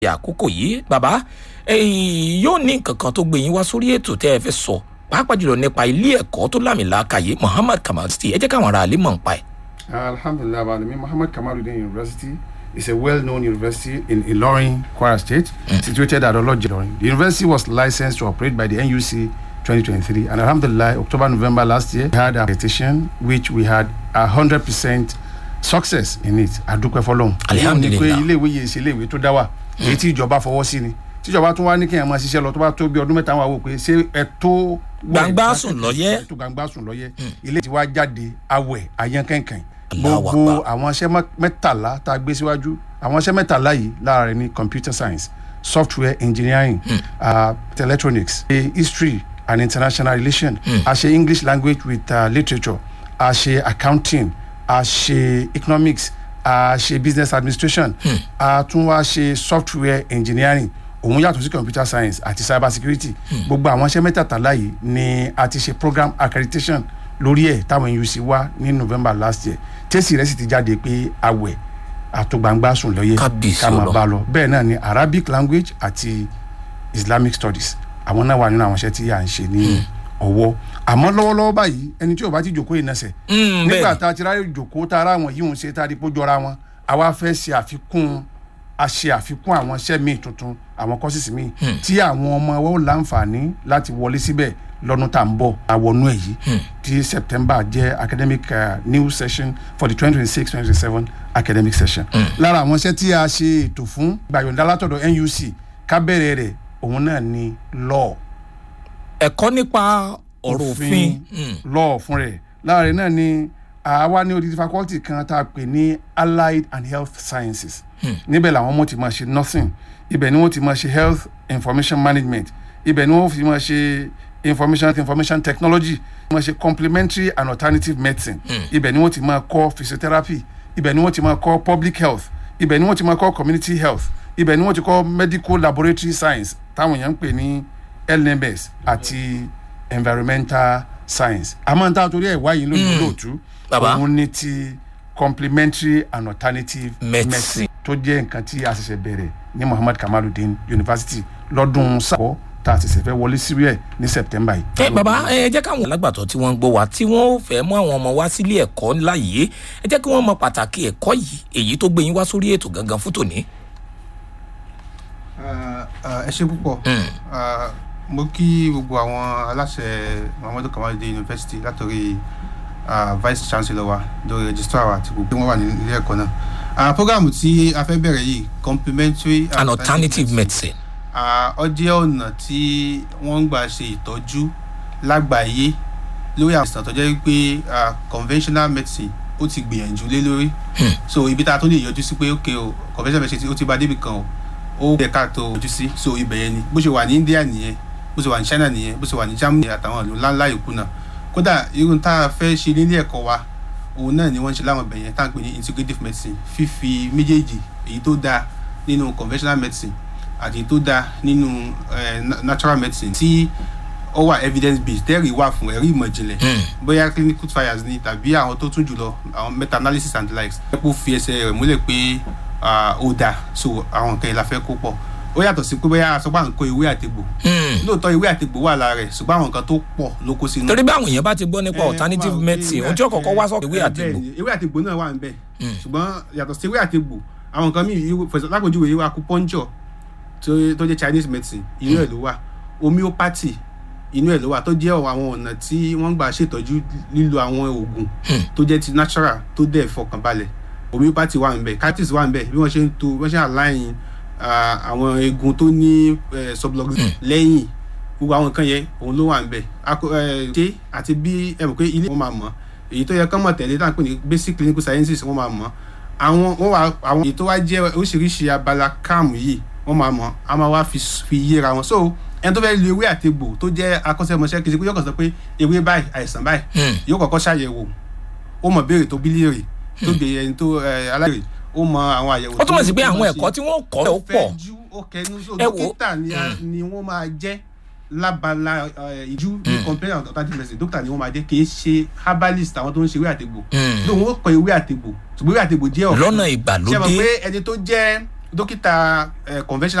àkókò yìí bàbá ẹ̀yin yóò ní nǹkan kan tó gbé yín wá sórí ètò tẹ́ ẹ fẹ́ sọ pàápàá jùlọ nípa ilé ẹ̀kọ́ tó lámìlàaka yìí Muhammad Kamal City ẹ jẹ́ káwọn ará ilé mọ̀ ń pa ẹ̀. Alhamdulillah, Alami Muhammad Kamaluddin University is a well-known university in Ilorin, Kwara State, situated at Oloje, Ilorin. The university was licensed to operate by the NUC 2023, and Alhamdulillah, October, November last year, we had a petition which we had a hundred percent success in it. Adúpẹ́ fọ́lọ́run. Alhamdulillah. Èyí ni pé ilé ìwé yìí ṣe ilé ìwé tó dá wà. Èyí tí ìjọba fọwọ́ sí ni. Tíjọba tún wá ní kéèyàn máa ṣiṣẹ́ lọ tó bá tó bí ọdún mẹ́ta wà wò pé ṣé ẹ tó. Gbangba sùn lọ́yẹ́. tó gbangba sùn lọ́yẹ́ ilé tí wàá jáde awẹ̀ àyànkẹ́nkẹ́n Allahu gbogbo Akbar. àwọn iṣẹ́ mẹ́- mẹ́tàlá tá a gbé síwájú àwọn iṣẹ́ mẹ́tàlá yìí lára rẹ̀ ní computer science software engineering uh, electronics a history and international relation a ṣe english language with uh, literature a ṣe accounting a ṣe economics a ṣe business administration a tún wá ṣe software engineering òun yàtọ̀ sí computer science àti cyber security gbogbo àwọn iṣẹ́ mẹ́tàlá yìí ni a ti ṣe program accreditation lórí ẹ̀ táwọn UC wá ní november last year tẹ́sí rẹ̀ sì ti jáde pé awẹ̀ àtògbàngbà sùn lọ́yẹ̀ Kábíyèsí ká máa Ọlọ́run. bá a lọ bẹ́ẹ̀ náà ni arabic language àti islamic studies àwọn náà wà nínú àwọn iṣẹ́ tí à ń ṣe ní ọwọ́ àmọ́ lọ́wọ́lọ́wọ́ báyìí ẹni tí ò bá ti jòkó yìí nẹsẹ̀ Mm, nígbà bẹ́ẹ̀ni. tá a ti ráyè jòkó tá a rá àwọn yìí ń ṣe tá a di kó jọra wọn àwa fẹ́ ṣe àfikún a ṣe àfikún àwọn iṣẹ́ míì tuntun àwọn kọ́sìsì míì tí àwọn ọmọ wa ó láǹfààní láti wọlé síbẹ̀ lọ́dún tá à ń bọ̀ àwọnú ẹ̀ yìí tí september jẹ́ academic uh, new session for the twenty twenty six twenty twenty seven academic session. lára àwọn iṣẹ́ tí a ṣe ètò fún gbàyọ̀ǹda látọ̀dọ̀ nuc kábẹ̀rẹ̀ rẹ̀ òun náà ni law ẹ̀kọ́ nípa ọ̀rọ̀ òfin Mm. law fún rẹ̀ lára rẹ̀ náà ni àwa ní odidi faculty kan tá a pè ní allied and health sciences níbẹ̀ làwọn ọmọ ti máa ṣe nursing ibẹ̀ ni wọ́n ti máa ṣe health information management ibẹ̀ ni wọ́n fi máa ṣe information information technology máa ṣe complementary and alternative medicine ibẹ̀ ni wọ́n ti máa kọ́ physiotherapy ibẹ̀ ni wọ́n ti máa kọ́ public health ibẹ̀ ni wọ́n ti máa kọ́ community health ibẹ̀ ni wọ́n ti kọ́ medical laboratory science táwọn èèyàn ń pè ní lnms àti environmental science àmọ́ n ta torí ẹ̀ wáyé lónìí lóòtú Bàbá. òun ní ti complementary and alternative Medicine. tó jẹ́ nǹkan tí a ṣẹ̀ṣẹ̀ bẹ̀rẹ̀ ní Muhammad Kamaluddin University lọ́dún sábọ̀ tá a ṣẹ̀ṣẹ̀ fẹ́ wọlé sí ẹ̀ ní September yìí. ẹ bàbá ẹ jẹ́ káwọn alágbàtọ́ tí wọ́n ń gbọ́ wa tí wọ́n fẹ́ mú àwọn ọmọ wá sílé ẹ̀kọ́ ńlá yìí ẹ jẹ́ kí wọ́n mọ pàtàkì ẹ̀kọ́ yìí èyí tó gbé yín wá sórí ètò gangan fún tòní. Ah, ah, ẹ ṣe púpọ̀ Ah, mo kí gbogbo àwọn aláṣẹ Muhammadu Kamaluddin University látọ̀rí ah, vice chancellor wa lórí registrar wa àti gbogbo wọn wà ní ilé ẹ̀kọ́ náà Ah, programu tí a fẹ́ bẹ̀rẹ̀ yìí complementary an alternative medicine. Ah, ó jẹ́ ọ̀nà tí wọ́n ń gbà ṣe ìtọ́jú lágbàáyé lórí àwọn ìsàn tó jẹ́ pé ah, conventional medicine ó ti gbìyànjú lé lórí so ibi tá a tún lè yọjú sí pé ok o conventional medicine ó ti bá débi kan o ó yẹ ká tó yọjú sí so ibẹ̀ yẹn ni bó ṣe wà ní India nìyẹn bó ṣe wà ní China nìyẹn bó ṣe wà ní Germany àtàwọn ìlú ńláńlá yòókù náà kódà irun tá a fẹ́ ṣe nílé ẹ̀kọ́ wa òun náà ni wọ́n ń ṣe láwọn ibẹ̀ yẹn tá à ń pè ní integrative medicine fífi méjèèjì èyí tó dáa nínú conventional medicine àti èyí tó dáa nínú eh, na- natural medicine tí ó wà evidence based tẹ́rì wà fún ẹ̀rí ìmọ̀ ìjìnlẹ̀ bóyá clinical trials ni tàbí àwọn tó tún jùlọ àwọn meta analysis and the likes ẹ kó fi ẹsẹ̀ rẹ̀ múlẹ̀ pé ah, ó dáa so àwọn nǹkan yìí la fẹ́ kó pọ̀ ó yàtọ̀ sí pé bóyá aṣọ bá ń kó ewé àtegbò lóòótọ́ ewé àtegbò wà lára rẹ̀ ṣùgbọ́n àwọn nǹkan tó pọ̀ ló kó sínú torí bí àwọn èèyàn bá ti gbọ́ nípa Eh, alternative wà ó pé medicine ewé ohun tí ó kọ́kọ́ wá sọ́kọ̀ ewé bẹ́ẹ̀ àtìgbò. ni, ewé àtegbò náà wà níbẹ̀ ṣùgbọ́n yàtọ̀ sí ewé àtegbò àwọn nǹkan míì fẹsẹ̀ lápòjúwe ewé acupuncture tó tó jẹ́ Chinese medicine inú ẹ̀ ló wà homeopathy inú ẹ̀ ló wà tó jẹ́ àwọn ọ̀nà tí wọ́n gbà ṣètọ́jú lílo àwọn oògùn tó jẹ́ ti natural tó dẹ̀ fọkànbalẹ̀ homeopathy wà níbẹ̀ cartis wà níbẹ̀ bí wọ́n ṣe ń to bí wọ́n ṣe align ah, àwọn eegun tó ní eh, subluxation lẹ́yìn gbogbo àwọn nǹkan yẹn òun ló wà níbẹ̀ Ako- eh, ṣé àti bí ẹ mọ̀ pé ilé wọn máa mọ̀ èyí tó yẹ kán mọ̀ tẹ̀lé táwọn pè ní basic clinical sciences wọ́n máa mọ̀ àwọn wọ́n wà àwọn èyí tó wá jẹ́ oríṣiríṣi abala káàmù yìí wọ́n máa mọ̀ a máa wá fi s- fi yéra wọn so ẹni tó fẹ́ lo ewé àtegbò tó jẹ́ akọ́ṣẹ́mọṣẹ́ kì í ṣe pé yóò kàn sọ pé ewé báyìí àìsàn báyìí yóò kọ́kọ́ ṣàyẹ̀wò ó mọ̀ béèrè tó bílíìrì tó béèrè ẹni tó aláìrè ó mọ àwọn àyẹ̀wò ó túmọ̀ sí pé tó àwọn máa ṣe ẹ̀kọ́ tí wọ́n kọ́ ó pọ̀ fẹ́ ju ó kẹnu so Ẹ wo. dókítà ni a- ni wọ́n máa jẹ́ lábala eh, ìjú ní complaint and alternative medicine dókítà ni wọ́n máa jẹ́ kì í ṣe herbalist àwọn tó ń ṣe ewé àtegbò lóun ó kọ ewé àtegbò ṣùgbọ́n ewé àtegbò jẹ́ ọ̀kan lọ́nà ṣe mọ̀ ìgbàlódé pé ẹni tó jẹ́ dókítà eh, conventional